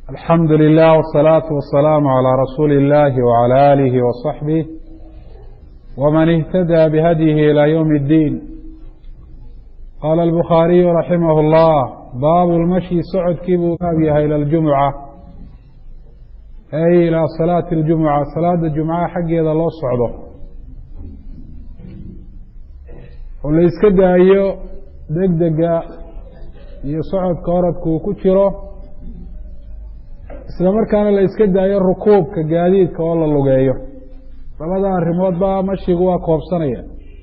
alxamdu lilah wsalaatu wasalaamu calaa rasuuli illahi wcala aalihi wasaxbih wman ihtadaa bihadyihi ilaa ywmi اddiin qaala albukhaariyu raximah اllah baabu lmashyi socodkii buu baab yahay ila ljumuca ay ilaa salaati اljumuca salaada jumcaha xaggeeda loo socdo oo la iska daayo degdega iyo socodka oradka uu ku jiro isla markaana la iska daayo rukuubka gaadiidka oo la lugeeyo labada arrimoodba mashigu waa koobsanaya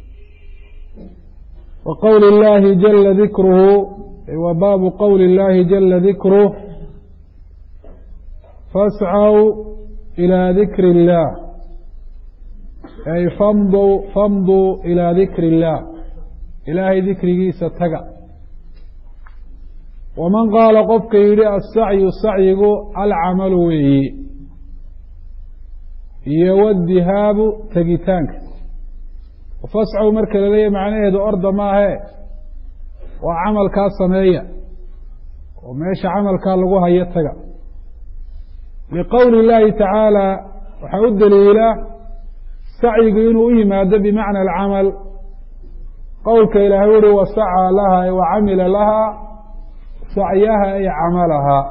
wa qowli اllahi jala dikruhu wa baabu qowli اllahi jala dikruh fascaw ilىa dikri اllah ay famdu famduu ilىa dikri اllah ilaahay dikrigiisa taga waman qaala qofka yidhi asacyu sacyigu alcamalu weeyi iyo wadihaabu tegitaanka fascow marka la leeyahy macnaheedu orda maahe waa camalkaa sameeya oo meesha camalkaa lagu hayo taga liqowli اllaahi tacaala waxaa u daliila sacyigu inuu u yimaado bimacna alcamal qowlka ilaahay uri wasacaa laha ay wacamila laha sacyaha ay camalahaa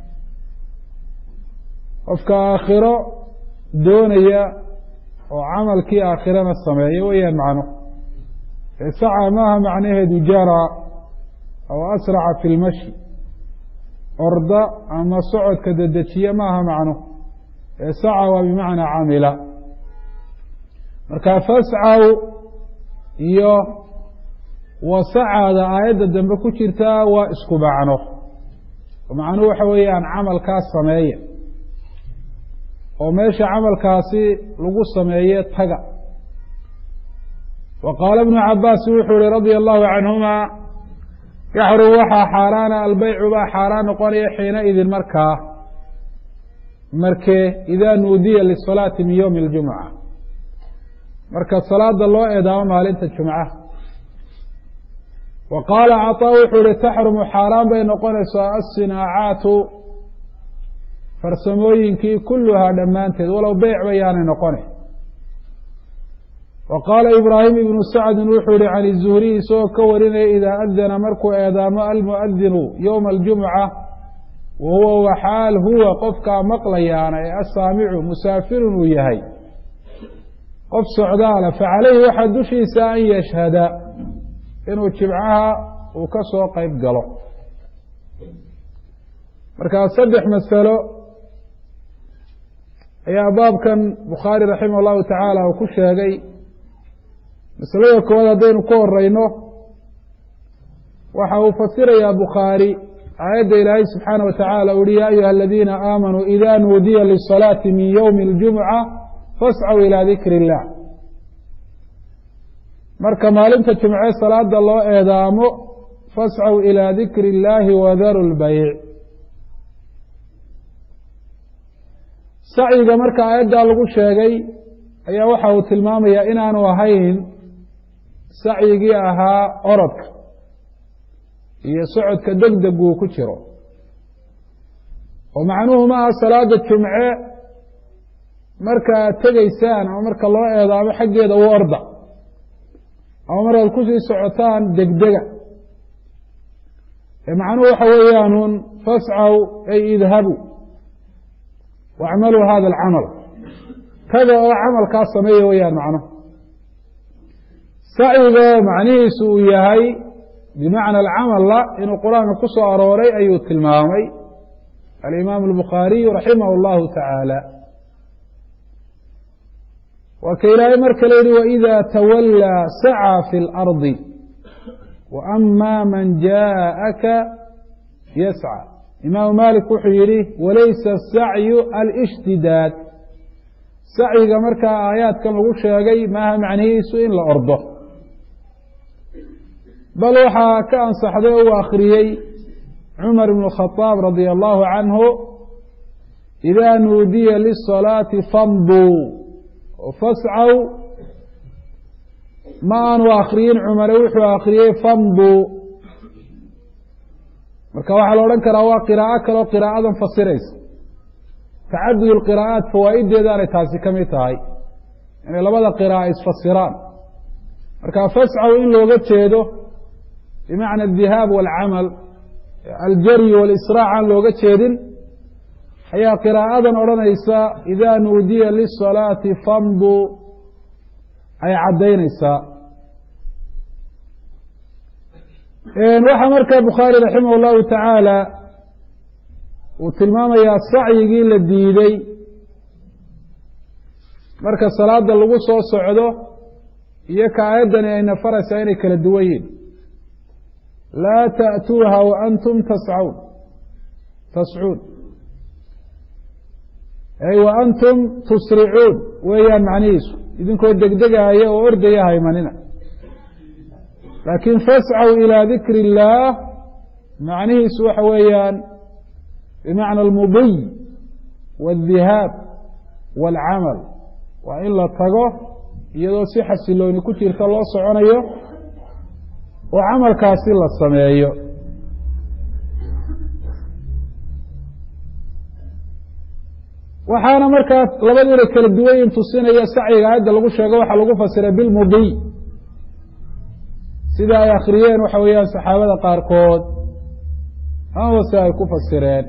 qofka aakhiro doonaya oo camalkii aakhirana sameeya weeyaan macno ee saca maaha macnaheedu jara aw asraca fi lmashi orda ama socodka dedejiya maaha macno ee saca waa bimacnaa camila marka fascaw iyo wasacaada aayadda dambe ku jirtaa waa isku macno macnuhu waxa weeyaan camalkaas sameeya oo meesha camalkaasi lagu sameeye taga wa qaala ibnu cabaas wuxuu yihi radia allahu canhuma yaxrum waxaa xaaraana albeycu baa xaaraan noqonaya xiina idin markaa markee idaa nuudiya lisalaati min ywmi اljumca marka salaada loo eedaamo maalinta jumca wa qaala caطaa wuxuu yihi taxrumu xaaraan bay noqonaysaa asinaacaatu farsamooyinkii kuluhaa dhammaanteed walow beyc bayaanay noqone wa qaala ibraahim ibnu sacdin wuxuu yihi can izuhriy isagoo ka warinaya idaa adana markuu eedaamo almuadinu ywma aljumca wa huwa waxaal huwa qofkaa maqlayaana ee asaamicu musaafirun uu yahay qof socdaala facalayhi waxaa dushiisa an yashhada inuu jimcaha uu ka soo qeyb galo markaa saddex masalo ayaa baabkan bukhaari raximah llahu tacaala uu ku sheegay masalada koowaad haddaynu ku horeyno waxa uu fasirayaa bukhaari aayadda ilaahay subxaana wa tacaala uhi ya ayuha aladiina aamanuu ida nuudiya lisalaati min ywmi اljumca fascaw ilaa dikri اllah marka maalinta jimce salaada loo eedaamo fascaw ilaa dikri اllaahi wadaru lbayc sacyiga marka aayaddaa lagu sheegay ayaa waxa uu tilmaamayaa inaanu ahayn sacyigii ahaa orodka iyo socodka degdeg uu ku jiro oo macnuhu ma aha salaada jumce marka aad tegaysaan ama marka loo eedaamo xaggeeda u orda ama markaad kusii socotaan degdega ee macnuhu waxa weeyaanuun fascaw ay idhabu wacmaluu hada alcamal taga oo camalkaa sameeya weeyaan macnuhu sacyiga macnihiisu uu yahay bimacna alcamalla inuu qur-aanka ku soo arooray ayuu tilmaamay alimaamu albukhaariyu raximah اllahu tacaala waa ka ilaahay marka la yihi waإida tawallaa sacى fi اlardi waama man jaaءaka yascى imaamu malik wuxuu yihi walaysa الsacyu alاshtidaad sacyiga markaa aayaadkan lagu sheegay maaha macnihiisu in la ordo bal waxaa ka ansaxday oo uu akhriyey cumar ibn khadaab radia allahu canhu ida nuudiya lisalaati famduu fascaw ma aanu akriyin cumare wuxuu akriyey famduu marka waxaa la odhan karaa waa qiraa'o kaleo qiraa'adan fasiraysa tacadud alqiraa'aat fawaa'ideedaanay taasi ka mid tahay inay labada qiraa'a isfasiraan marka fascaw in looga jeedo bimacna adihaab waalcamal aljaryi walisraac aan looga jeedin ayaa qiraa'adan odhanaysa idaa nuudiya lisalaati famduu ay caddaynaysaa waxaa markaa bukhaari raximah allahu tacaala uu tilmaamayaa sacyigii la diiday marka salaada lagu soo socdo iyo ka aayaddani ay nafaraysaa inay kala duwan yihin laa ta'tuuha wa antum tascaun tascuun ay wa antum tusricuun weeyaan macnihiisu idinkoo degdegaaya oo ordaya haymanina laakiin fascaw ilaa dikri illaah macnihiisu waxa weeyaan bimacna almudiy waالdihaab wاlcamal waa in la tago iyadoo si xasilooni ku jirta loo soconayo oo camalkaasi la sameeyo waxaana markaa labadiina kala duwanyin tusinaya sacyiga aayadda lagu sheego waxaa lagu fasiray bilmudiy sida ay akhriyeen waxa weeyaan saxaabada qaarkood amaba si ay ku fasireen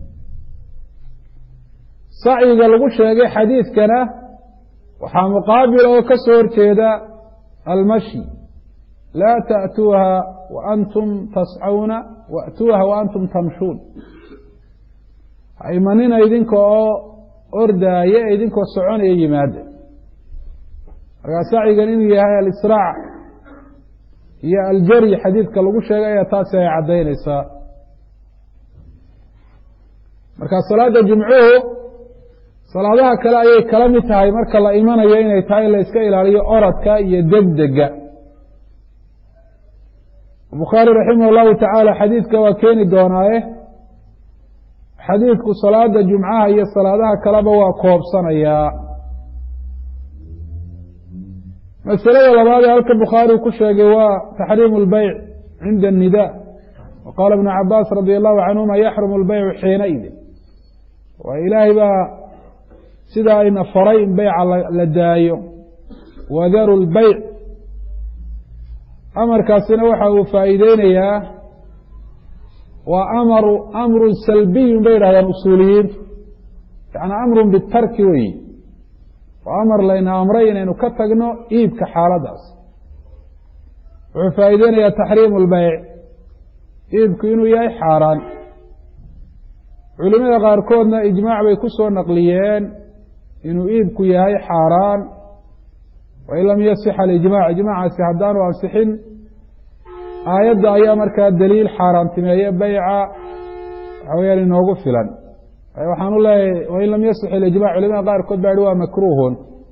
sacyiga lagu sheegay xadiidkana waxaa muqaabil oo ka soo horjeeda almashi laa ta'tuuha wa antum tascawna wa'tuuha wa antum tamshuun haymanina idinka oo ordaaya ee idinkoo soconaya yimaada markaa sacyigan inuu yahay alisraac iyo aljaryi xadiidka lagu sheegay ayaa taasi ay caddaynaysaa marka salaada jumcuhu salaadaha kale ayay kala mid tahay marka la imanayo inay tahay la iska ilaaliyo oradka iyo degdega bukhaari raximah llahu tacaala xadiidka waa keeni doonaaye xadiidku salaada jumcaha iyo salaadaha kaleba waa koobsanayaa masalada labaad ee halka bukhaarigu ku sheegay waa taxriimu اlbeyc cinda الnida wa qaala ibnu cabaas radi allahu canhuma yaxrumu اlbeycu xiinaidin waa ilaahay baa sidaa ayna faray in beyca la daayo wadaru lbeyc amarkaasina waxa uu faa'iideynayaa waa amaru amrun salbiyun bay yidhahdaan usuuliyiintu yani amrun bitarki weyi waa amar layna amray inaynu ka tagno iibka xaaladaas wuxuu faa'iideynayaa taxriimu lbeyc iibku inuu yahay xaaraan culimada qaarkoodna ijmaac bay ku soo naqliyeen inuu iibku yahay xaaraan wain lam yasix alijmac ijmaacaasi haddaanu ansixin aayadda ayaa markaa daliil xaaraantimeeye beyca waxa weyaan inoogu filan waxaan u leeyahay wain lam yasix ilijmac culimada qaarkood baa yihi waa makruuhun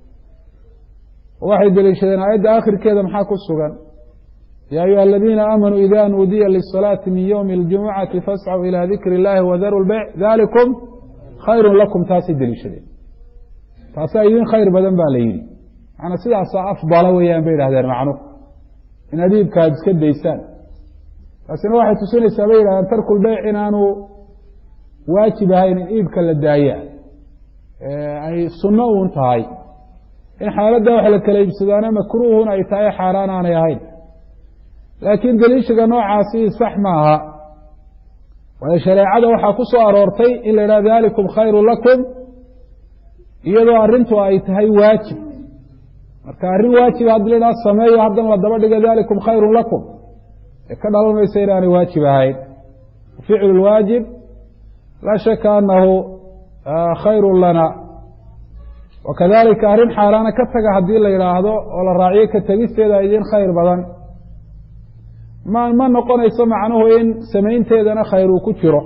waxay deliishadeen aayadda akhirkeeda maxaa ku sugan ya ayuha aladiina aamanuu ida nuudiya lisalaati min ywmi اljumucati fascw ilى dikri اllahi wadaru lbeyc dalikum khayru lakum taasay deliishadeen taasaa idin khayr badan ba la yidhi maanaa sidaasaa afdala weeyaan bay idhahdeen macnuhu inaad iibka aad iska daysaan taasina waxay tusinaysaa bay yidhahdeen tarku lbeyc inaanu waajib ahayn in iibka la daaya ay sunno uun tahay in xaaladda wax la kala iibsadaana makruuhun ay tahay xaaraan aanay ahayn laakiin deliishiga noocaasi sax ma aha waayo shareecada waxaa ku soo aroortay in la yidhaha dalikum khayru lakum iyadoo arrintu ay tahay waajib marka arrin waajiba haddii la yidhaha sameeyo haddana la daba dhigo dalikum khayru lakum ee ka dhalan maysa inaanay waajib ahayn ficlu lwaajib laa shaka anahu khayru lana wakadalika arrin xaaraana ka taga haddii la yidhaahdo oo la raaciyo ka tegisteeda idin khayr badan ma ma noqonayso macnuhu in samaynteedana khayr uu ku jiro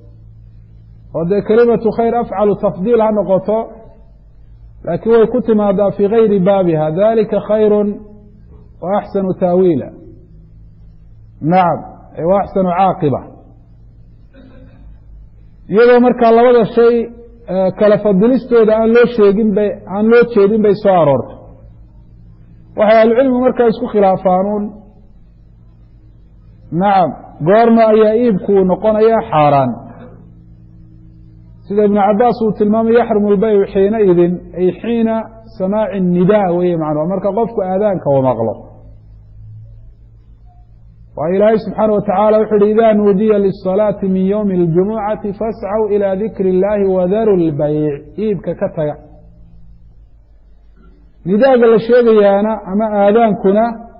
oo dee kelimatu khayr afcalu tafdiil ha noqoto laakiin way ku timaadaa fii gayri baabiha dalika khayru wa axsanu taawiila nacam wa axsanu caaqiba iyadoo markaa labada shay kala fadilistooda aan loo sheegin bay aan loo jeedin bay soo aroortay waxay ahlucilmigu markaa isku khilaafaanuun nacam goorma ayaa iibku uu noqonayaa xaaraan sida ibnu cabaas uu tilmaamay yaxrumu lbaycu xiina idin ay xiina samaaci nidaa weye macnua marka qofku aadaanka u maqlo waayo ilaahay subxaana wa tacaala wuxu uhi ida nuudiya lisalaati min ywmi اljumucati fascaw ilى dikri اllahi wadaru lbayc iibka ka taga nidaaga la sheegayaana ama aadaankuna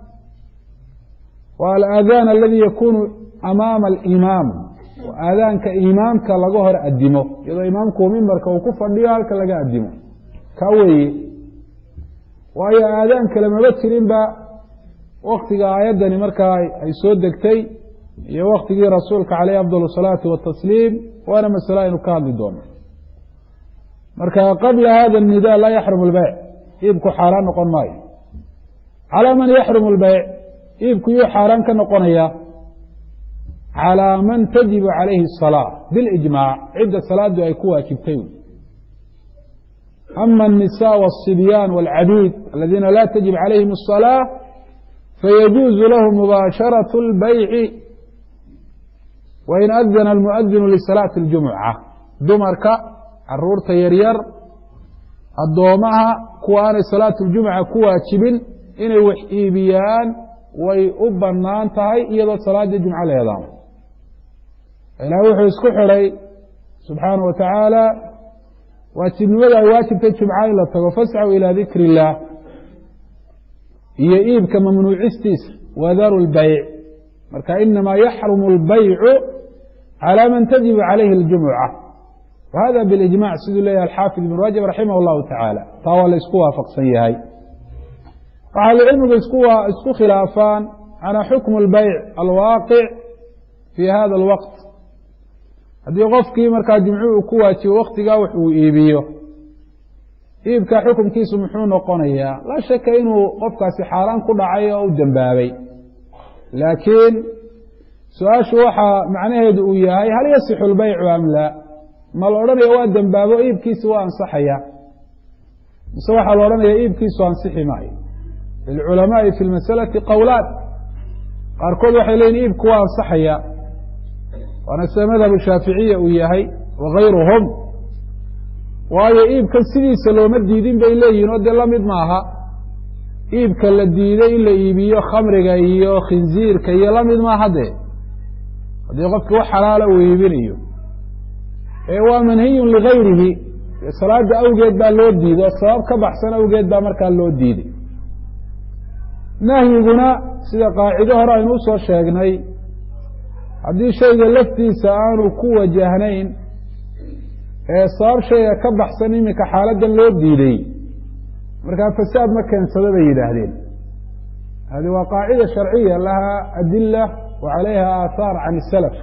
waa alaadaan aladi yakunu amaama alimaam aadaanka imaamka laga hor adimo iyadoo imaamku mimbarka uu ku fadhiyo halka laga adimo ka weeye waayo aadaan kale maba jirinba waktiga aayaddani markaa ay soo degtay iyo waktigii rasuulka caleyh afdal salaati watasliim waana masale aynu ka hadli doono marka qabla hada nida laa yaxrumu lbeyc iibku xaaraan noqon maayo calaa man yaxrumu lbeyc iibku yuu xaaraan ka noqonaya calىa man tajibu calayhi الsalaa biاlijmaac cidda salaadu ay ku waajibtay ama الnisaء wالصibyaan wاlcabiid aladiina laa tajib calayhim الصalaaة fayajuuzu lahu mubaasharaة اlbayci wain adana almuadinu lisalaati اljumuca dumarka caruurta yaryar addoomaha kuwa aanay salaatu اljumuca ku waajibin inay wax iibiyaan way u banaan tahay iyadoo salaadii jumco leedaa ilaah wuxuu isku xidhay subxaana wa tacaala waajibnimada ay waajibtay jumca in la tago fascaw ilaa dikri illaah iyo iibka mamnuucistiisa wadaru lbayc marka inamaa yaxrumu اlbaycu calى man tajibu calayhi اljumuca wa hada bilijmac siduu leeyahay alxaafid ibn rajab raximah اllahu tacaala taa waa la isku waafaqsan yahay waxaa ahlucilmigu isku khilaafaan calى xukmu اlbayc alwaaqic fi hada اlwaqt haddii qofkii markaa jimcu uu ku waajibo waktigaa wax uu iibiyo iibka xukunkiisu muxuu noqonayaa laa shaka inuu qofkaasi xaaraan ku dhacay oo u dembaabay laakiin su-aashu waxaa macnaheedu uu yahay hal yasixu اlbaycu am laa ma la odhanaya waa dembaabo iibkiisi waa ansaxaya mise waxaa la odhanaya iibkiisu ansixi maayo lilculamaai fi lmasalati qowlaan qaarkood waxay leyihin iibku waa ansaxaya waana sida madhabu shaaficiya uu yahay wagayruhum waayo iibkan sidiisa looma diidin bay leeyihin oo dee lamid maaha iibka la diiday in la iibiyo khamriga iyo khinziirka iyo lamid maaha dee haddii qofki wax xalaala uu iibinayo ee waa manhiyun ligayrihi salaada awgeed baa loo diiday oo sabab ka baxsan awgeed baa markaa loo diiday nahyiguna sida qaacido hore aynu usoo sheegnay haddii shayga laftiisa aanu ku wajahnayn ee sabab shayga ka baxsan iminka xaaladdan loo diiday markaa fasaad ma keensado bay yidhaahdeen hadi waa qaacida sharciya laha adila wa calayha aathaar can isalaf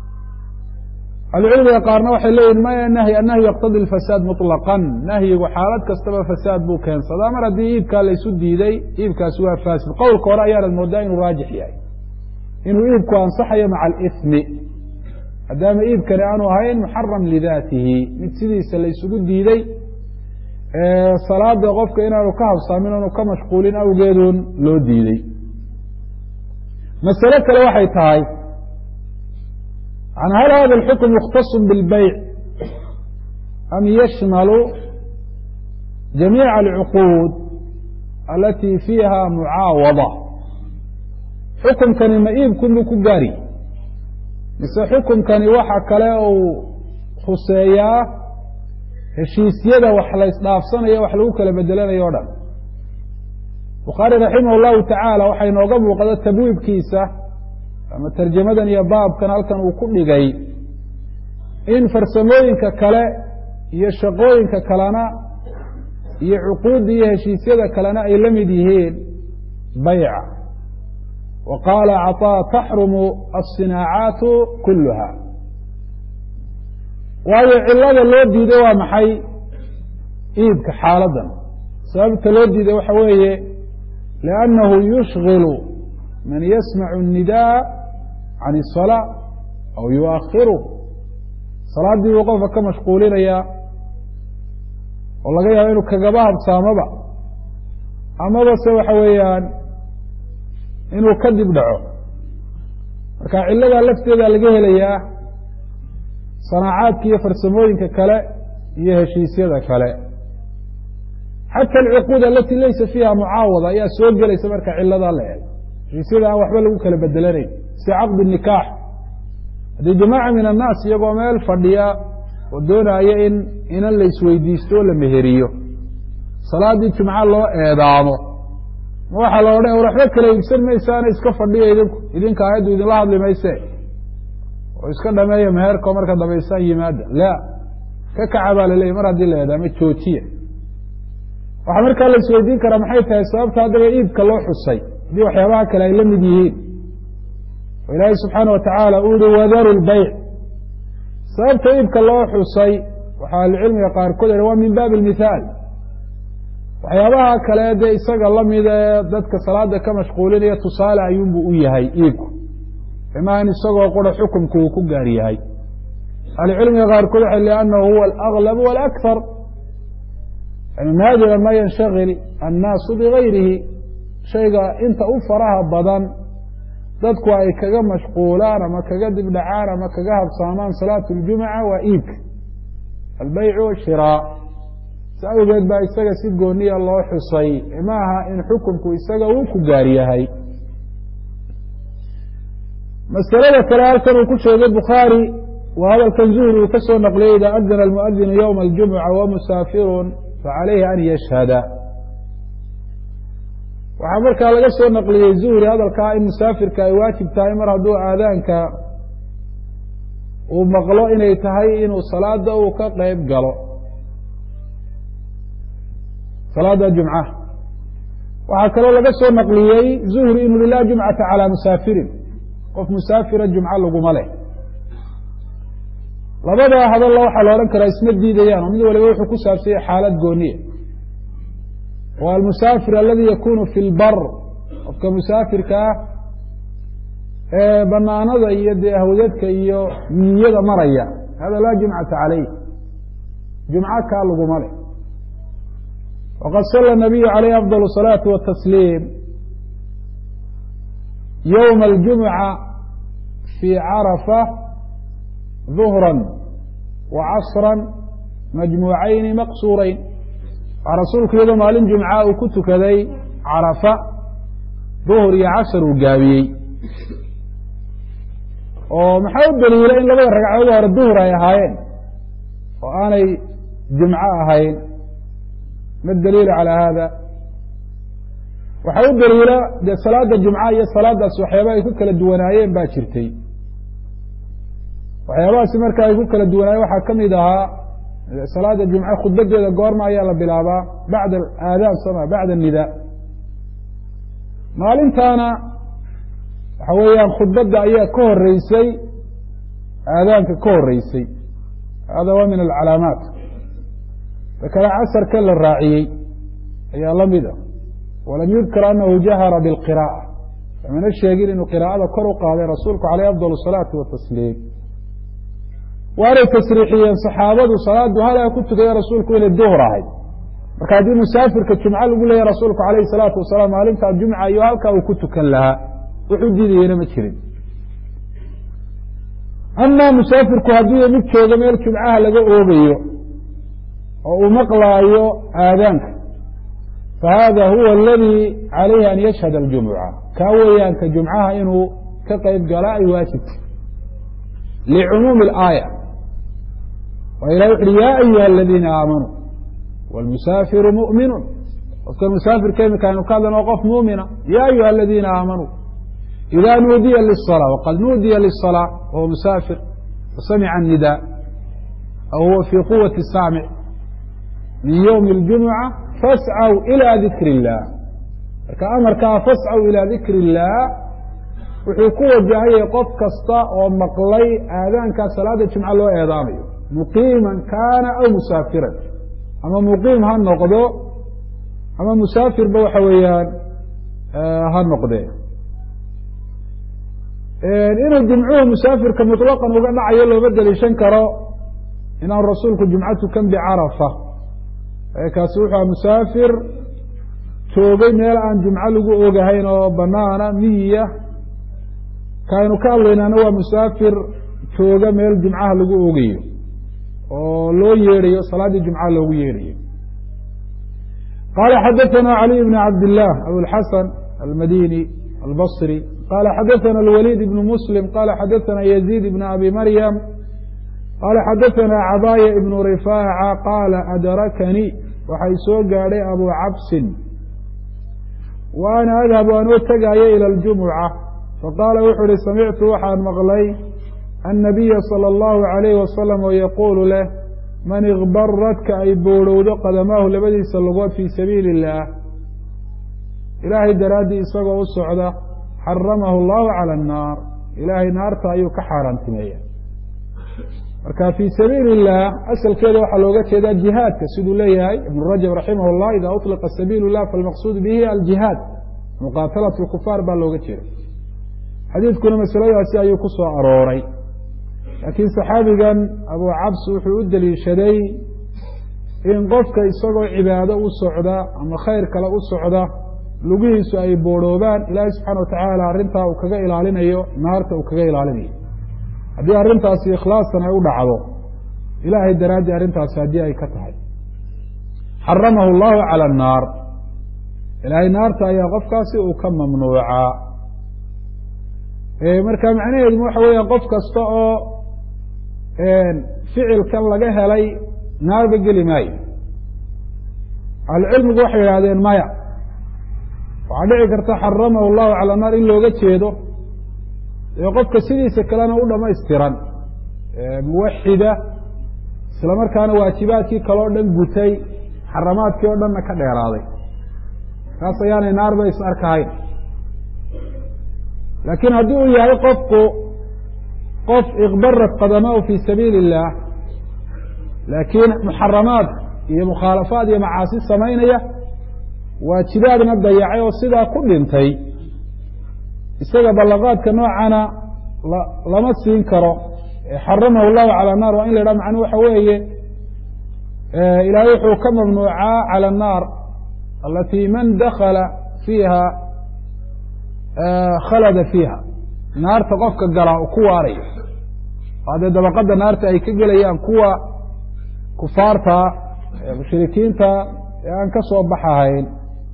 ahlucilmiga qaarna waxay leeyihin maya nahyi annahyu yaqtadi lfasaad muطlaqan nahyigu xaalad kastaba fasaad buu keensadaa mar haddii iibkaa laysu diiday iibkaasi waa faasid qowlka hore ayaanad moodaa inuu raajix yahay inuu iibku ansaxayo maca alismi maadaama iibkani aanu ahayn muxaram lidaatihi mid sidiisa laysugu diiday salaada qofka inaanu ka habsaamin oonu ka mashquulin awgeedun loo diiday masale kale waxay tahay n hal hada اxukm mukhtaص bاlbayc am yashmalu jamiiع اlcuquud alati fiiha mucaawada xukumkani ma iibkunbuu ku gaari mise xukumkani waxa kale uu khuseeyaa heshiisyada wax la ysdhaafsanayo wax lagu kala bedelanayo o dhan bukhaari raximah اllahu tacaala waxay nooga muuqda tabwiibkiisa ama tarjamadan iyo baabkan halkan uu ku dhigay in farsamooyinka kale iyo shaqooyinka kalena iyo cuquudda iyo heshiisyada kalena ay la mid yihiin bayca wa qaala caطaa taxrumu aلsinaacaatu kuluha waayo cilada loo diiday waa maxay iibka xaaladan sababta loo diiday waxa weeye liannahu yushgilu man yasmacu الnidaa can الsalaa aw yuakhiru salaaddii buu qofka ka mashquulinayaa oo laga yaabo inuu kagaba habsaamoba amaba se waxa weeyaan inuu ka dib dhaco marka ciladaa lafteeda laga helayaa sanaacaadka iyo farsamooyinka kale iyo heshiisyada kale xata alcuquud alati laysa fiiha mucaawada ayaa soo gelaysa marka ciladaa la eego heshiisyada aan waxba lagu kala bedelanayn si caqdi nikaax haddii jamaaca min annaas iyagoo meel fadhiya oo doonaya in inan la isweydiisto oo la meheriyo salaaddii jumco loo eedaamo ma waxaa la odhan war waxba kala iibsan maysaana iska fadhiya idinku idinka aayaddu idinla hadli mayse oo iska dhameeya meherkao marka dambaysaan yimaada la ka kaca baa laleeyahy mar haddii la eedaamo joojiya waxaa markaa la isweydiin karaa maxay tahay sababta haddaba iibka loo xusay haddii waxyaabaha kale ay la mid yihiin oo ilaahay subxaana watacaala uu yihi wadaru lbayc sababta iibka loo xusay waxaa ahlucilmiga qaarkood ha waa min baabi lmithaal waxyaabaha kale dee isaga lamida ee dadka salaada ka mashquulinaya tusaale ayuunbuu u yahay iibku imaa in isagoo qura xukumku uu ku gaar yahay ahlucilmiga qaarkood waxay liannahu huwa alaglab walakhar yani naadira ma yanshagil annaasu bigayrihi shayga inta u faraha badan dadku ay kaga mashquulaan ama kaga dibdhacaan ama kaga habsaamaan salaatu ljumuca waa iibka albeycu washiraa si awgeed baa isaga si gooniya loo xusay maaha in xukunku isaga uu ku gaar yahay masalada kale halkan uu ku sheegay bukhaari waa hadalkan zuhri uu ka soo naqliyey ida adana almuadinu ywma aljumuca wamusaafirun facalayhi an yashhada waxaa markaa laga soo naqliyey zuhri hadalkaa in musaafirka ay waajib tahay mar hadduu aadaanka uu maqlo inay tahay inuu salaada uu ka qeyb galo salaada jumca waxaa kaloo laga soo naqliyey zuhri inuu hi laa jumcata calaa musaafirin qof musaafira jumco laguma leh labadaa hadalla waxaa la odhan karaa isma diidayaan oo mid waliba wuxuu ku saabsanya xaalad gooniya wa almusaafir aladi yakunu fi lbar qofka musaafirka ah ee banaanada iyo dee hawdadka iyo miyada maraya hada laa jumcata calayh jumco kaa laguma leh waqad sala nabiyu calayhi afdal الsalaati watasliim ywma aljumuca fii carafa duhra wa casra majmuucayni maqsuurayn waa rasuulku iyadoo maalin jumca uu ku tukaday carafa duhur iyo casar uu gaabiyey oo maxaa u daliila in labada ragcadood hore duhur ay ahaayeen oo aanay jumco ahayn ma daliilu calaa hada waxaa u daliila dee salaada jumca iyo salaadaas waxyaaba ay ku kala duwanaayeen baa jirtay waxyaabahaasi marka ay ku kala duwanaayeen waxaa ka mid ahaa salaada jumce khudbadeeda goorma ayaa la bilaabaa bacda aadaan sama bacda nidaa maalintaana waxa weeyaan khudbadda ayaa ka horeysay aadaanka ka horeysay hada waa min alcalaamaat dakada casarka la raaciyey ayaa la mid a walam yudkar anahu jahara bilqira'a lamana sheegin inuu qiraa'ada kor u qaaday rasuulku caleyh afdal asalaati watasliim waanay tasriixiyeen saxaabadu salaadu halaa ku tukaya rasuulku inay duhur ahayd marka haddii musaafirka jumco lagu leeyahy rasuulku calayhi salaatu wasalaam maalintaa jumca iyo halkaa uu ku tukan lahaa wuxuu diidayena ma jirin amaa musaafirku haddii mid joogo meel jumcaha laga oogayo oo uu maqlaayo aadaanka fahada huwa aladi calayhi an yashhad aljumuca kaa weeyaanka jumcaha inuu ka qeyb galaa ay waajibta licumuumi alaaya waa ilah wuxu uhi ya ayuha aladiina aamanuu wاlmusaafiru muؤminu qofka musaafirka imika aynu ka hadlan oo qof muumina ya ayuha aladiina aamanuu ida nuudiya liلصalاة waqad nuudiya liلصalاة wahuwa musaafir wasamica الnida aw huwa fii quwati saamic min ywmi اljumuca fascw ilى dikr الlah marka amarkaa fascw ilى dikr الlah wuxuu ku wajahayay qof kasta oo maqlay aadaankaa salaada jumco loo eedaamayo muqiiman kaana aw musaafiran ama muqiim ha noqdo ama musaafirba waxa weeyaan ha noqdee inuu jumcuhu musaafirka muطlaqan uga dhacayo looma deliishan karo inaan rasuulku jumco tukan bicarafa kaasi wuxuu musaafir joogay meel aan jumco lagu ogahayn oo banaana miyiya kaaynu ka hadlaynaana waa musaafir jooga meel jumcaha lagu ogayo oo loo yeedhayo salaaddii jumcaha loogu yeedhayo qala xadaثna عlي بn cabd الlah abوlxasan almadini albصri qala xadaثna اlwlيd بn msلm qala xadaثna yزيid بn abi maryam qala xadaثna cabاya بn rifاacة qala adrakanii waxay soo gaadhay abu cabsin wa ana adhabu anoo tegaayo ilى اljumucة faqaala wuxuu uhi samictu waxaan maqlay الnabiya salى اllahu عalayh wasalam oo yaquulu leh man ikbaradka ay boorhowdo qadamaahu labadiisa lugood fii sabiili اllaah ilaahay daraaddii isagoo u socda xaramahu اllahu calى الnaar ilaahay naarta ayuu ka xaaraantimeeya marka fii sabiili اllah asalkeeda waxaa looga jeedaa jihaadka siduu leeyahay ibn rajab raximah اllah ida uطliqa sabiil اllah falmaqsuud bihi aljihaad muqaatalat اlkufaar baa looga jeeda xadiidkuna masaladaasi ayuu ku soo arooray laakiin saxaabigan abu cabs wuxuu u deliishaday in qofka isagoo cibaado u socda ama khayr kale u socda lugihiisu ay boodhoobaan ilaahay subxaana wa tacaala arrintaa uu kaga ilaalinayo naarta uu kaga ilaalinayo haddii arrintaasi ikhlaasan ay u dhacdo ilaahay daraaddii arrintaasi haddii ay ka tahay xaramahu allahu cala annaar ilaahay naarta ayaa qofkaasi uu ka mamnuucaa marka macnaheedu waxa weeya qof kasta oo ficilkan laga helay naarba geli maayo ahlucilmigu waxay yidhahdeen maya waxaa dhici karta xaramahu allahu cala naar in looga jeedo ee qofka sidiisa kalena u dhamaystiran muwaxida isla markaana waajibaadkii kale o dhan gutay xaramaadkii oo dhanna ka dheeraaday kaas ayaanay naarba is arkahayn laakiin haddii uu yahay qofku qof ikbarat qadamahu fii sabiili اllah laakiin muxaramaad iyo mukhaalafaad iyo macaasi samaynaya waajibaadna dayacay oo sidaa ku dhintay isaga ballaqaadka noocana lama siin karo xaramahu llahu calى الnar waa in la yidhaha macnuu waxa weeye ilaahay wuxuu ka mamnuucaa calى الnaar alati man dakala fiiha khalada fiiha naarta qofka galaa uu ku waarayo oo dee dabaqada naarta ay ka gelayaan kuwa kufaarta mushrikiinta ee aan ka soo baxahayn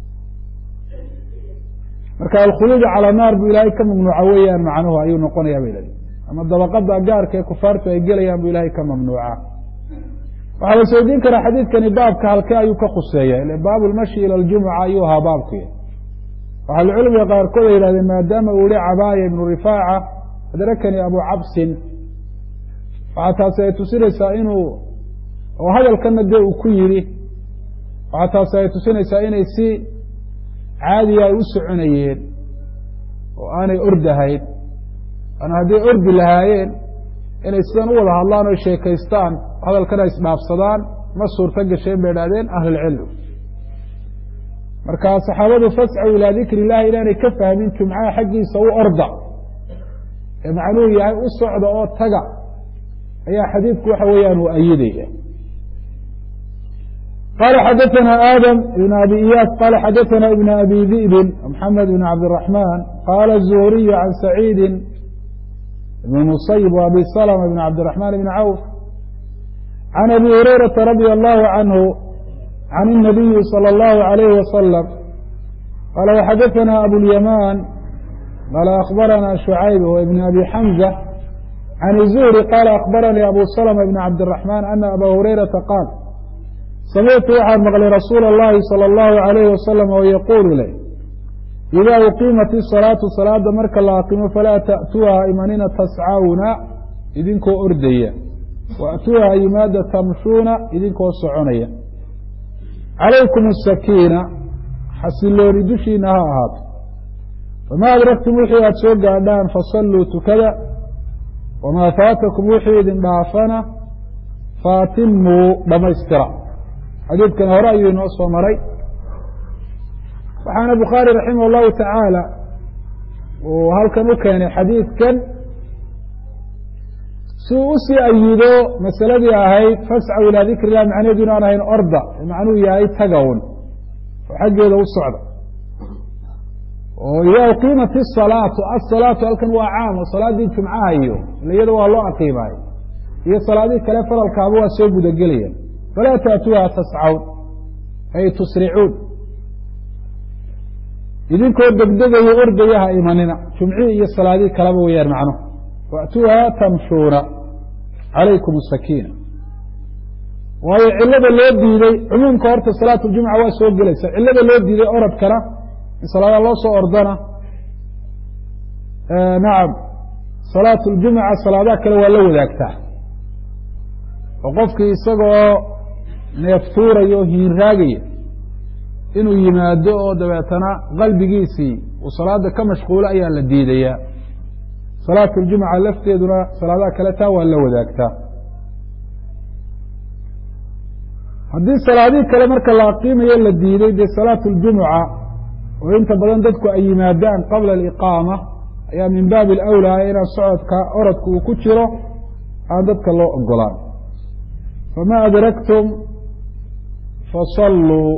marka alkhuluudu calى naar buu ilaahay ka mamnuuca weeyaan macnuhu ayuu noqonaya bay lehi ama dabaqada gaarka ee kufaartu ay gelayaan buu ilaahay ka mamnuuca waxaa la isweydiin karaa xadiidkani baabka halkee ayuu ka khuseeya ile baabu lmashi ila ljumuca ayuu ahaa baabkuy ahlucilmiga qaarkood ay yihahdeen maadaama uu yihi cabaaya ibnu rifaaca adrakanii abu cabsin waxaa taasi ay tusinaysaa inuu oo hadalkana dee uu ku yidhi waxaa taasi ay tusinaysaa inay si caadiya ay u soconayeen oo aanay ordahayn an hadday ordi lahaayeen inay sidan u wada hadlaan o sheekaystaan hadalkana isdhaafsadaan ma suurto gasheen bay idhahdeen ahlulcilm marka saxaabadu fascow ilaa dikri illahi inaanay ka fahmin jumcaha xaggiisa u orda ee macnuhu yahay u socda oo taga ayaa xadiidku waxa weeyaan uu ayidaya qala xadaثna aadam ibn abi iyaas qala xadaثna ibn abi di'bin mxamed ibn cabdالرaحman qala الzuhriyu can saciidi ibn musayb w abi slma ibn cabdالرaحman ibn cawf can abi hurayrata radi allahu canhu can الnabiyi slى اllahu عalayh wasalam qala waxadaثna abulyaman qala akhbarana shucayb w ibn abi xamza can الzuhri qala akhbaranii abu slma ibn cabdالرaحman ana aba hurayrata qaal samictu waxaan maqlay rasuula اllahi salى اllahu عalayh wasalam oo yaquulu leh idaa uqiimat isalaatu salaada marka la aqimo falaa ta'tuuha imanina tascawna idinkoo ordaya waأtuuha yimaada tamshuuna idinkoo soconaya calaykum asakiina xasilooni dushiina ha ahaato famaa adraktum wixii aada soo gaadhaan fasalluu tukada wamaa faatakum wixii idin dhaafana faatimuu dhammaystira xadiidkan hore ayuu inoo soo maray waxaana bukhaari raximah اllahu tacaala uu halkan u keenay xadiidkan si uu usii ayido masaladii ahayd fascaw ilaa dikri illah macnaheedu inaan ahayn orda macnuhu yahay tagawn oo xaggeeda u socda oo ida uqiimat isalaatu asalaatu halkan waa caam oo salaaddii jumcaha iyo ila iyada waa loo aqiimaayo iyo salaadihii kale faralkaaba waa soo gudagelayaan falaa taatuuha tascawn ay tusricuun idinkoo degdegayo ordayaha imanina jumcihii iyo salaadihii kaleba weyaan macnuhu waatuuha tamshuuna calaykum asakiina waayo cilada loo diiday cumuumka horta salaat ljumca waa soo gelaysa cilada loo diiday orodkana in salaada loo soo ordana nacam salaat ljumca salaadaha kale waa la wadaagtaa oo qofkii isagoo neeftuuraya oo hiinraagaya inuu yimaado oo dabeetana qalbigiisii uu salaada ka mashquulo ayaa la diidayaa salaat ljumca lafteeduna salaadaha kale taa waa la wadaagtaa haddii salaadihii kale marka la aqiimayo la diiday dee salaat ljumuca oo inta badan dadku ay yimaadaan qabla aliqaama ayaa min baabi alawlaa inaan socodka orodka uu ku jiro aan dadka loo ogolaan fama adraktum fasalluu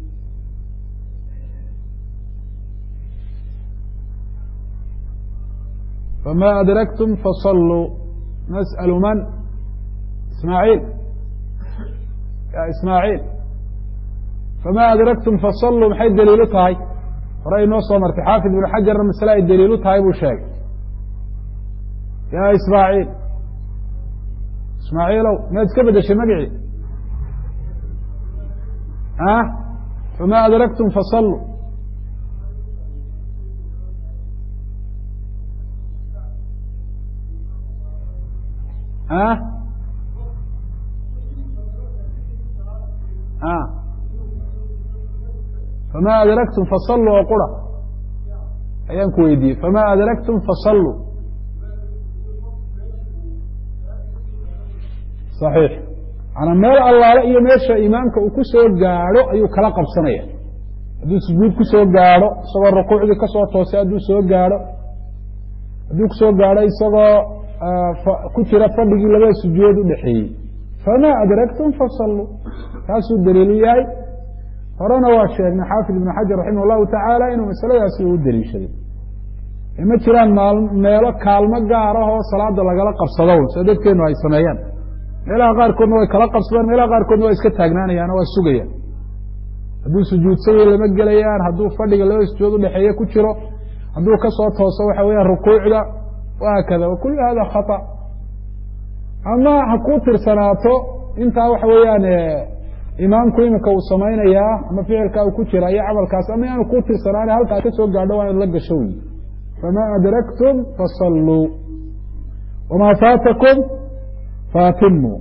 fama adraktum fasalluu nas'alu man ismaaciil ya ismaaciil fama adraktum fasalluu maxay daliilu tahay hore inoo soo martay xaafid ibnu xajarna masle ay daliilu tahay buu sheegay ya ismaaciil ismaaciilow miyaad iska bedeshay magicii a fama adraktum fasalluu a fama adraktum fasalluu oo qura ayaan ku weydiiyey fama adraktum fasalluu صaxiix manaa meel allaale iyo meesha imaamka uu ku soo gaadho ayuu kala qabsanaya hadduu sujuud ku soo gaadho isagoo rukuucdii kasoo toosay hadduu soo gaadho hadduu kusoo gaadho isagoo ku jira fadhigii labada sujuudood udhexeeyey fama adraktum fasalluu taasuu daliilu yahay horena waa sheegnay xaafid ibnu xajar raximah llahu tacaala inuu masaladaasi u daliishaday ma jiraan meelo kaalmo gaar ah oo salaada lagala qabsado sida dadkeenu ay sameeyaan meelaha qaarkoodna way kala qabsadaan meelaha qaarkoodna waa iska taagnaanayaan oo waa sugayaan hadduu sujuudsanya lama gelayaan hadduu fadhiga labada sujuud udhexeeye ku jiro hadduu kasoo tooso waxa weeyaan rukuucda wahaakada wakulu hada khata ama ha kuu tirsanaato intaa waxa weeyaan imaamku iminka uu samaynayaa ama ficilkaa uu ku jira iyo camalkaas ama inaanu kuu tirsanaan halkaa ka soo gaadho waa inaad la gasho wey fama adraktum fasalluu wama faatakum faatimuu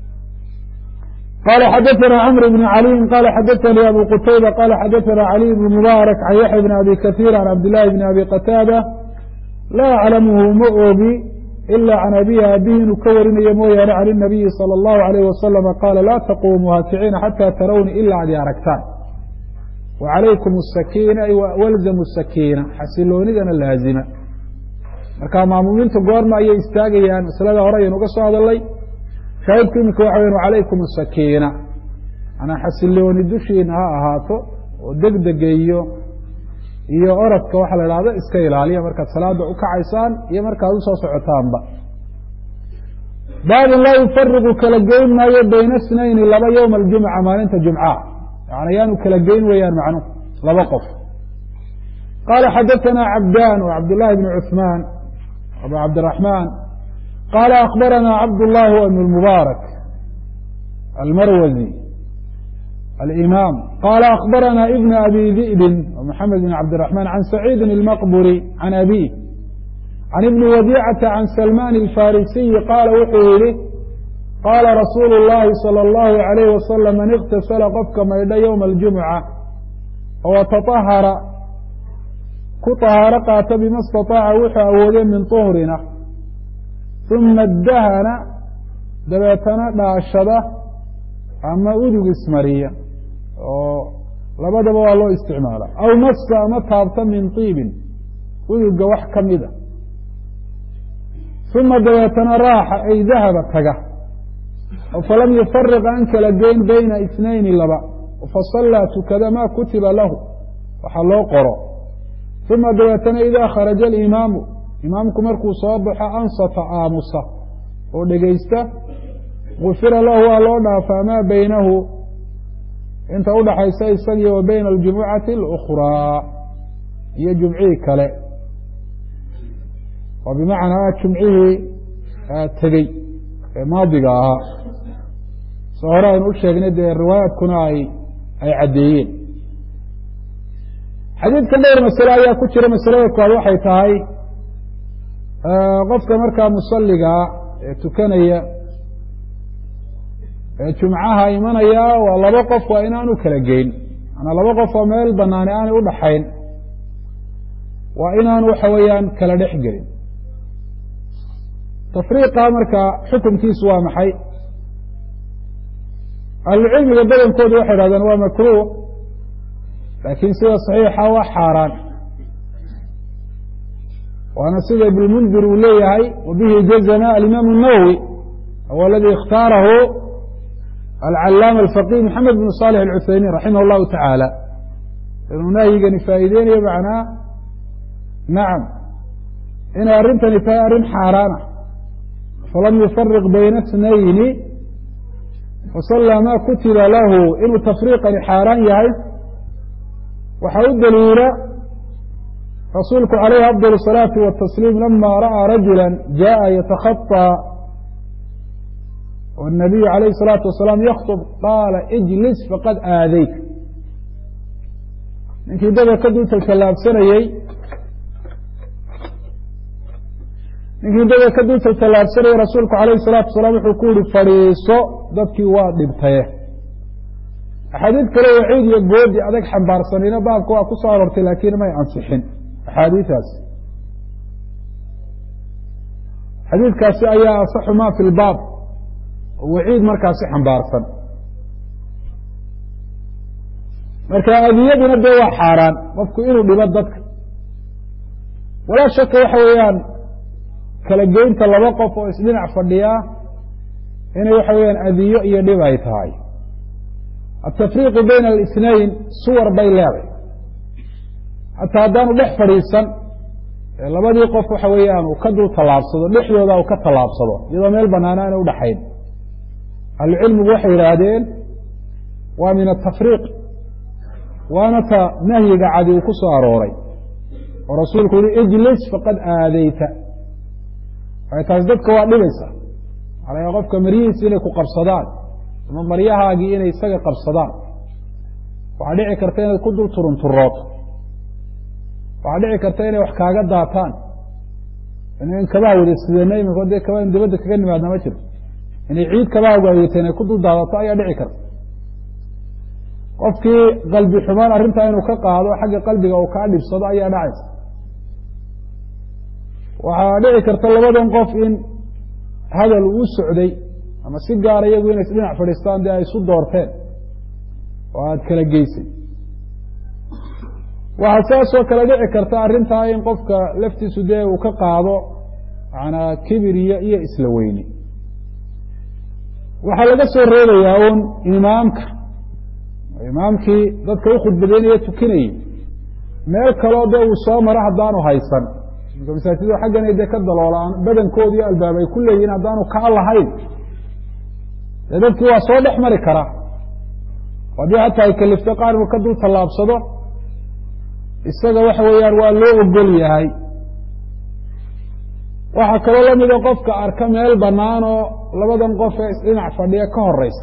qala xadaثna cmr bn caliyin qala xadaثnii abu qutayba qala xadaثna caliي bn mubaarak can yaxya bn abi kaثيir can cabdillaahi bn abi qataada laa aclamuhu ma ogi ila can abihi abihi inuu ka warinayo mooyaane can الnabiyi salى اllahu عalayh wasalama qaala laa taqumuu haakiciina xata tarawni ila ad i aragtaan wacalaykum الsakiina ay walzamu sakiina xasiloonidana laazima marka maamuumiintu goorma ayay istaagayaan masalada hore ayaynu uga soo hadalay shaahidku iminka waxa weyan wacalaykum asakiina manaa xasilooni dushiina ha ahaato oo degdega iyo iyo oradka waxaa la idhahdo iska ilaaliya markaad salaada ukacaysaan iyo markaad usoo socotaanba baabun laa yufariqu kala geyn maayo bayna snayni laba yowma aljumca maalinta jumcaha yani ayaanu kala geyn weeyaan macnuhu laba qof qala xadaثna cabdan w cabdالlahi bn cثman abu cabdالرaحman qala akbarana cabdالlahi w ibn mubaarak almarwazi alimam qala akbarana ibn abi di'bin mxamed bn cabdiلرaحman can saciidi اlmaqburi can abih can ibni wadicata can salman الfarisiyi qaala wuxuu yihi qaala rasuulu الlahi salى الlahu عalayh wasalam man اktasala qofka maydha ywma اljumca oo taطahara ku طahaaro qaata bima اstaطaaca wuxuu awoodey min طuhrina ثuma dahana dabeetana dhaashada ama udug ismariya oo labadaba waa loo isticmaala aw masa ama taabta min طiibin uduga wax ka mida ثuma dabeetana raaxa ay dahaba taga falam yufariq aan kala geyn bayna اثnayni laba fasallaa tukada ma kutiba lahu waxaa loo qoro uma dabeetana idaa kharaja alimaamu imaamku markuu soo baxo ansata aamusa oo dhegaysta gufira lahu waa loo dhaafaa maa baynahu inta udhaxaysa isagii wa bayna aljumucati اlأkhraa iyo jumcihii kale oo bimacnaa jumcihii tegey ee maadiga ahaa soo hore aynu u sheegnay dee riwaayaadkuna ay ay caddeeyeen xadiidkan dhowr masale ayaa ku jira masalada koowaad waxay tahay qofka markaa musaligaa ee tukanaya ee jumcaha imanaya waa laba qof waa inaanu kala geyn maanaa laba qof oo meel banaani aanay udhaxayn waa inaanu waxa weeyaan kala dhex gelin tafriiqa marka xukunkiisu waa maxay ahlucilmiga badankoodu waxay idhahdeen waa makruuh laakiin sida saxiixa waa xaaraan waana sida ibnmundir uu leeyahay wa bihi jazma alimaam الnawowi huwa aladi اkhtaarahu alcalaama alfaqih maxamed bn salix alcuthaymiin raximah اllahu tacaala inuu nahyigani faa'iideynayo macnaa nacam inay arrintani tahay arrin xaaraana falam yufariq bayna اtnayni fasallaa ma kutiba lahu inuu tafriiqani xaaraan yahay waxaa u daliila rasuulku calayhi afضل الصalaaةi والtasliim lama ra'aa rajula jaءa yatakhaطى والnabiyu عalayه الصalaaةu wasalaam yakطb qaala ijlis faqad aadayt ninkii dada ka dul taltallaabsanayey ninkii dada ka dul taltallaabsanayey rasuulku alayه الsalatu wasalaam wuxuu ku yihi fadhiiso dadkii waa dhibtaye axaadiid kale waciid iyo goodi adag xambaarsanayna baabka waa ku soo aroortay laakiin may ansixin axaadiidaas xadiidkaasi ayaa asaxu ma fi lbaab oo waciid markaasi xambaarsan marka adiyaduna dee waa xaaraan qofku inuu dhibo dadka walaa shaka waxa weeyaan kala geynta laba qof oo isdhinac fadhiyaa inay waxa weeyaan adiyo iyo dhib ay tahay atafriiqu bayna alisnayn suwar bay leeday hataa haddaanu dhex fadhiisan labadii qof waxa weeyaan uu ka dul tallaabsado dhexdooda uu ka tallaabsado iyadoo meel banaana aanay udhaxayn ahlucilmigu waxay yidhaahdeen waa min atafriiq waana ta nahyiga cadi uu ku soo arooray oo rasuulku yihi ijlis faqad aadeyta ay taas dadka waa dhibaysa alaa qofka maryihiisi inay ku qabsadaan ama maryahaagii inay isaga qabsadaan waxaa dhici karta inaad ku dul turunturooto waxaa dhici karta inay wax kaaga daataan in kabaha wada sidana imika dee kaba in dibadda kaga nimaadna ma jiro inay ciid kabaha waaweteen ay ku dul daadato ayaa dhici karta qofkii qalbi xumaan arrintaa inuu ka qaado xagga qalbiga uu kaa dhibsado ayaa dhacaysa waxaa dhici karta labadan qof in hadal uu socday ama si gaara iyagu inay isdhinac fadhiistaan dee ay isu doorteen oo aada kala geysay waxaa saasoo kale dhici karta arrintaa in qofka laftiisu dee uu ka qaado manaa kibir iyo iyo isla weyni waxaa laga soo reebayaa un imaamka imaamkii dadka u khudbadeynaya tukinayey meel kaloo dee uu soo maro haddaanu haysan imka masaajidda xaggana dee ka daloolaan badankooda iyo albaab ay ku leeyihin haddaanu kaa lahayn dee dadkii waa soo dhex mari karaa haddii hataa ay kalifto qaar inuu ka dul tallaabsado isaga waxa weeyaan waa loo ogol yahay waxaa kaloo lamida qofka arka meel bannaan oo labadan qof ee isdhinac fadhiya ka horeysa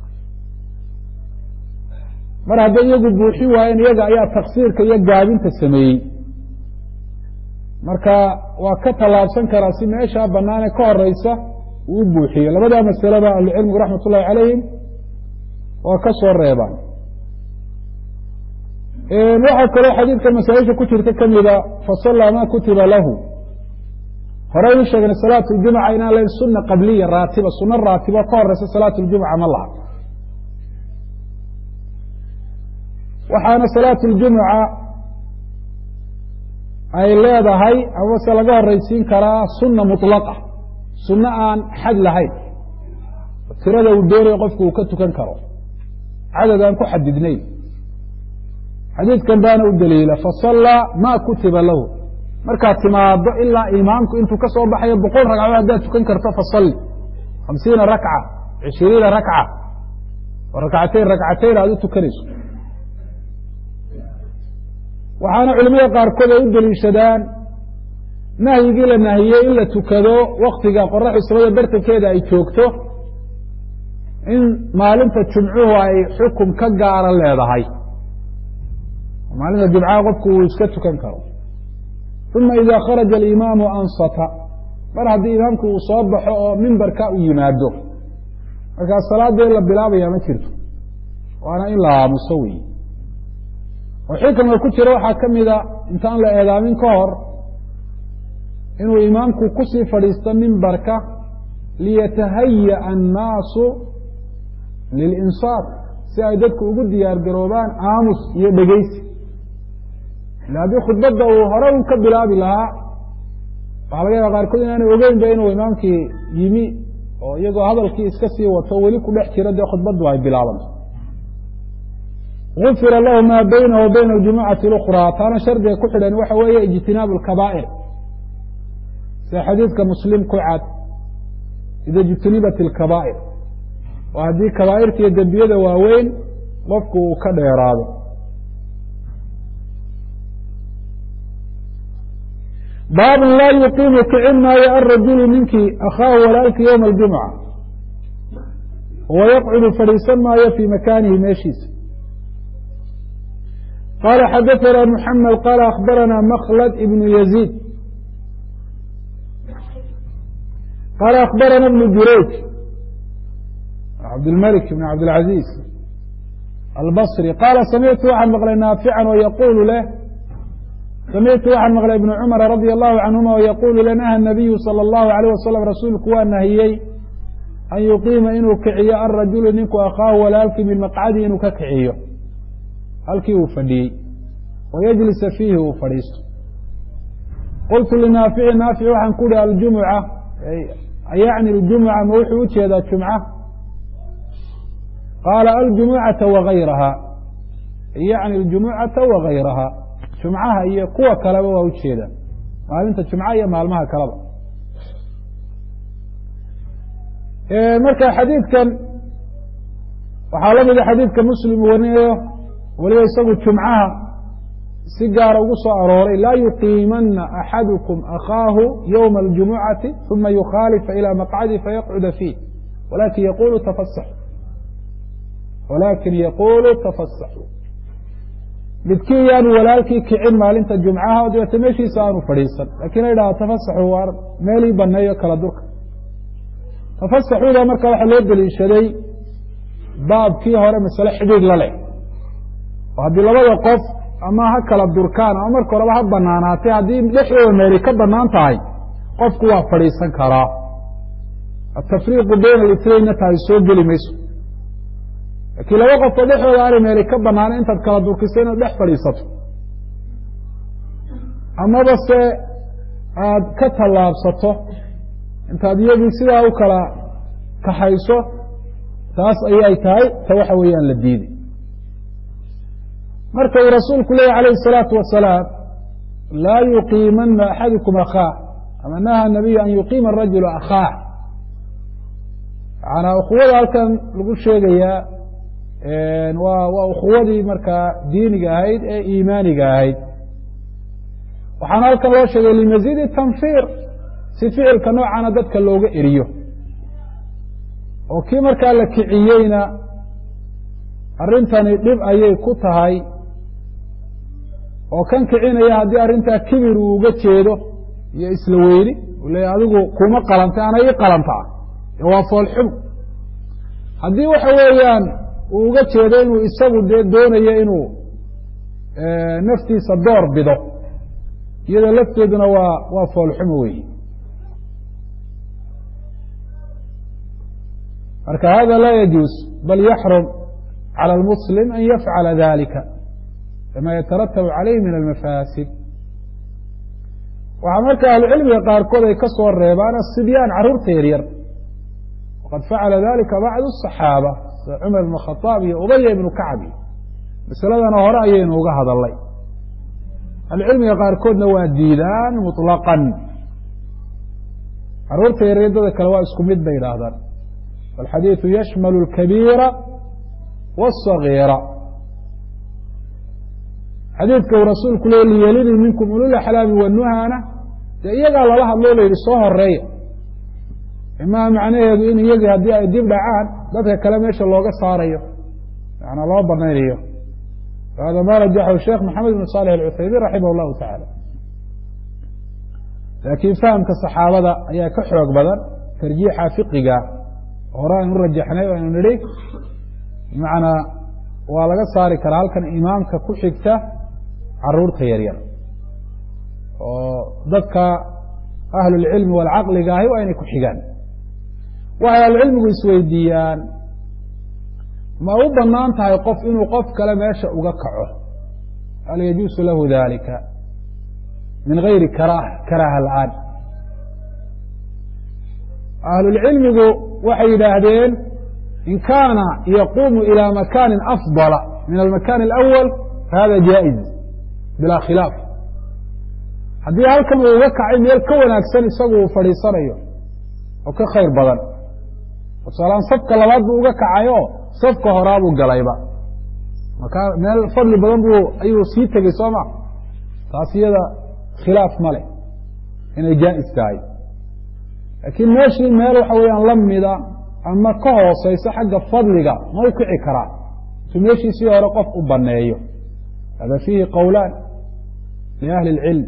mar hadday iyagu buuxin waayeen iyaga ayaa taksiirka iyo gaabinta sameeyey marka waa ka tallaabsan karaa si meeshaa banaane ka horeysa uu u buuxiyo labadaa masaleba ahlucilmigu raxmat ullahi calayhim waa ka soo reebaan waxaa kaloo xadiidka masaaisha ku jirta kamida fasallaa ma kutiba lahu horeynu sheegnay salaat ljumca inaan lahayn suna qabliya raatiba suno raatibo ka horeysa salaat ljumca ma laha waxaana salaat ljumca ay leedahay amase laga horeysiin karaa suna mulaqa sunno aan xad lahayn tirada uu doonayo qofku uu ka tukan karo cadad aan ku xadidnayn xadiidkan baana u daliila fasallaa ma kutiba lahu markaad timaado ilaa imaamku intuu ka soo baxayo boqol ragcadood haddaad tukan karto fasalli hamsiina rakca cishiriina rakca oo rakcatayn rakcatayn aada u tukanayso waxaana culimada qaarkood ay u deliishadaan nahyigii la nahiyey in la tukado waktiga qoraxdu samada bartankeeda ay joogto in maalinta jumcuhu ay xukum ka gaara leedahay maalinta jumcaha qofku uu iska tukan karo uma ida kharaja alimaamu ansata mar haddii imaamku uu soo baxo oo mimbarka u yimaado markaa salaadee la bilaabaya ma jirto waana in la aamuso wey oo xikamka ku jira waxaa ka mida intaan la eedaamin ka hor inuu imaamku kusii fadhiisto mimbarka liyatahaya annaasu lilinsaat si ay dadku ugu diyaar garoobaan aamus iyo dhegeysi ila haddii khudbadda uu hore un ka bilaabi lahaa waxaa laga yaaba qaarkood inaanay ogeynba inuu imaamkii yimi oo iyagoo hadalkii iska sii wato weli ku dhex jira dee khudbaddu ay bilaabanto gufira lahu maa baynahu wa bayna aljumucati اlأkhraa taana shardiga ku xidhan waxa weeye ijtinaabu اlkabaa'ir sida xadiidka muslim ku cad ida ijtunibat اlkabaa'ir oo haddii kabaa'irta iyo dembiyada waaweyn qofku uu ka dheeraado baabun laa yuqiimu kicin maayo alrajulu ninkii akhaahu walaalkii ywma aljumca wayaqcudu fadhiisan maayo fii makaanihi meeshiisa qala xadaثna mحamed qala akhbarana mklad ibn yaزيid qala akhbarana ibn jurayj cabdilmalik ibn cabdilcaziz albصri qaala samictu waxaan maqlay naafican oo yaqulu leh samictu waxaan maqlay ibn cumara radi allahu canhuma oo yaqulu le naha nabiyu salى اllahu alayh wasalam rasuulku waa nahiyey an yuqiima inuu kiciyo alrajulu ninku akhaahu walaalkii min maqcadihi inuu ka kiciyo halkii uu fadhiyey wayajlisa fiihi uu fadhiisto qultu linaafici naafic waxaan ku uhi aljumuca yacni aljumuca ma wuxuu ujeedaa jumca qaala aljumucata wagayraha yacni aljumucata wagayraha jumcaha iyo kuwa kaleba waa ujeedaa maalinta jumca iyo maalmaha kaleba marka xadiidkan waxaa la mida xadiidka muslim warinayo weliba isagu jumcaha si gaara ugu soo arooray laa yuqiimana axadukum akhaahu ywma aljumucati uma yukhaalifa ilى maqcadi fayaqcuda fiih walakin yaqulu tafasaxu walakin yaqulu tafasaxu midkii yaanu walaalkii kicin maalinta jumcaha o dabeete meeshiisa aanu fadhiisan lakin la yidhaha tafasaxu waa meelii baneeyo kala durka tafasaxuda marka waxaa loo deliishaday baabkii hore masale xidhiid la leh oo haddii labada qof ama ha kala durkaan ama marka horeba ha banaanaatay haddii dhexdooda meeli ka banaan tahay qofku waa fadhiisan karaa atafriiqu bayna alitnaynna tahay soo geli mayso laakiin laba qofoo dhexdooda aanay meeli ka banaana intaad kala durkiso inaad dhex fadhiisato amaba se aad ka tallaabsato intaad iyagii sidaa u kala kaxayso taas ayay tahay ta waxa weeyaan la diiday marka uu rasuulku leeyay alayh الsalaatu wasalaam laa yuqiimana axadukum akhaah ama naha nabiyu an yuqiima arajulu akhaah maanaa ukhuwada halkan lagu sheegayaa waa waa ukhuwadii markaa diiniga ahayd ee iimaaniga ahayd waxaana halkan loo sheegay limaziidi tanfir si ficilka noocana dadka looga eriyo oo kii markaa la kiciyeyna arrintani dhib ayay ku tahay oo kan kicinaya haddii arrintaa kibir uu uga jeedo iyo isla weyni uu leeya adigu kuma qalantay ana ii qalantaa waa foolxumo haddii waxa weeyaan uu uga jeedo inuu isagu dee doonayo inuu naftiisa door bido iyadoo lafteeduna waa waa foolxumo weyi marka hada laa yajuus bal yaxrum calى اlmuslim an yafcala dalika kama yataratabu calayh min almafaasid waxaa marka ahlucilmiga qaarkood ay ka soo reebaan asibyaan carruurta yaryar waqad facala dalika bacdu الصaxaaba sida cumar ibn khaaab iyo ubaya ibnu kacbi masaladana hore ayaynu uga hadalnay ahlucilmiga qaarkoodna waa diidaan muطlaqan caruurta yareedada kale waa isku mid bay yidhaahdaan alxadiidu yashmalu اlkabiira wالصagiira xadiidka uu rasuulku le liyelini minkum ululaxlaami wanuhana dee iyagaa lala hadloo la yidhi soo horeeya imaa macnaheedu in iyagii haddii ay dib dhacaan dadka kale meesha looga saarayo manaa loo banaynayo hada ma rajaxahu sheekh maxamed ibn salix alcuthaymiin raximah llahu tacaala laakiin fahamka saxaabada ayaa ka xoog badan tarjiixa fiqiga hore aynu rajaxnay o aynu nidhi bimacnaa waa laga saari karaa halkan imaamka ku xigta caruurta yaryar oo dadka ahlulcilmi walcaqliga ahi waa inay ku xigaan waxay ahlucilmigu isweydiiyaan ma u banaan tahay qof inuu qof kale meesha uga kaco hal yajuusu lahu dalika min gayri karaha karaha la-aan ahlulcilmigu waxay yidhaahdeen in kaana yaquumu ilى makani afضala min almakan اlأwal fahada jaaئiz bilaa khilaaf haddii halkan uu uga kacay meel ka wanaagsan isagu uu fadhiisanayo oo ka khayr badan tusaalahaan safka labaad buu uga kacayo safka horaabuu galayba markaa meel fadli badan buu ayuu sii tegey soo ma taas iyada khilaaf ma leh inay jaa'is tahay laakiin meeshii meel waxa weeyaan la mida ama ka hooseyso xagga fadliga ma u kici karaa intuu meeshiisii hore qof u baneeyo hada fiihi qowlaan liahli اlcilm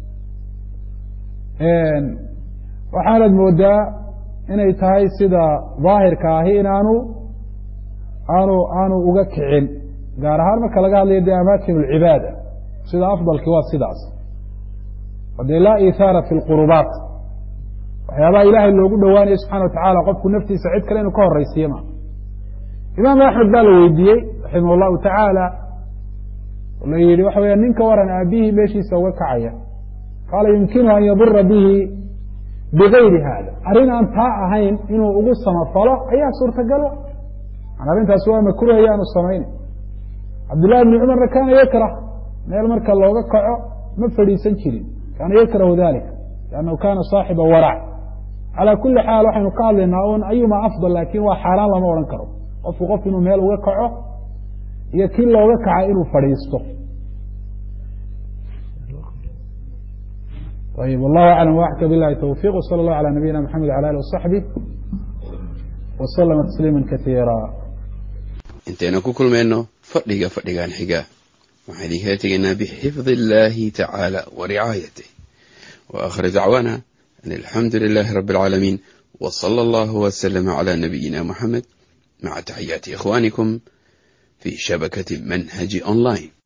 waxaanad moodaa inay tahay sida daahirka ahi inaanu aanu aanu uga kicin gaar ahaan marka laga hadlayo dee amaakin اlcibaada sida afdalki waa sidaas o dee laa ihaara fi lqurubaat waxyaabaha ilaahay loogu dhowaanayo subxana wa tacala qofku naftiisa cid kale inuu ka horeysiiye ma imaam axmed baa la weydiiyey raximah اllahu tacaala la yihi waxa weya ninka waran aabihii meeshiisa uga kacaya qaala yumkinu an yadura bihi bigayri hada arrin aan taa ahayn inuu ugu samafalo ayaa suurtagalo arrintaasi waa makruh ayaanu samayna cabdillahi bni cumarna kaana yakrah meel marka looga kaco ma fadhiisan jirin kaana yakrahu dalika liannahu kana saaxiba warac calaa kuli xaal waxaynu ka hadlaynaa un ayuma afdal laakin waa xaaraan lama odhan karo qofku qof inuu meel uga kaco iyo kii looga kaca inuu fadhiisto ayb wallahu aclam waxka bilahi towfiq wsala allahu calى nabiyina mxamed wala alih wasaxbih waslama tasliima kasiira intaynu ku kulmayno fadhiga fadhigan xiga waxaan idinkala tegaynaa bixifdi illahi tacaala wa ricaayatih wa akhir dacwaana an alxamdu lilahi rabi اlcaalamiin w salى allahu wslama cla nabiyina muxamed maca taxiyaati ikhwanikum fi shabakati manhaji online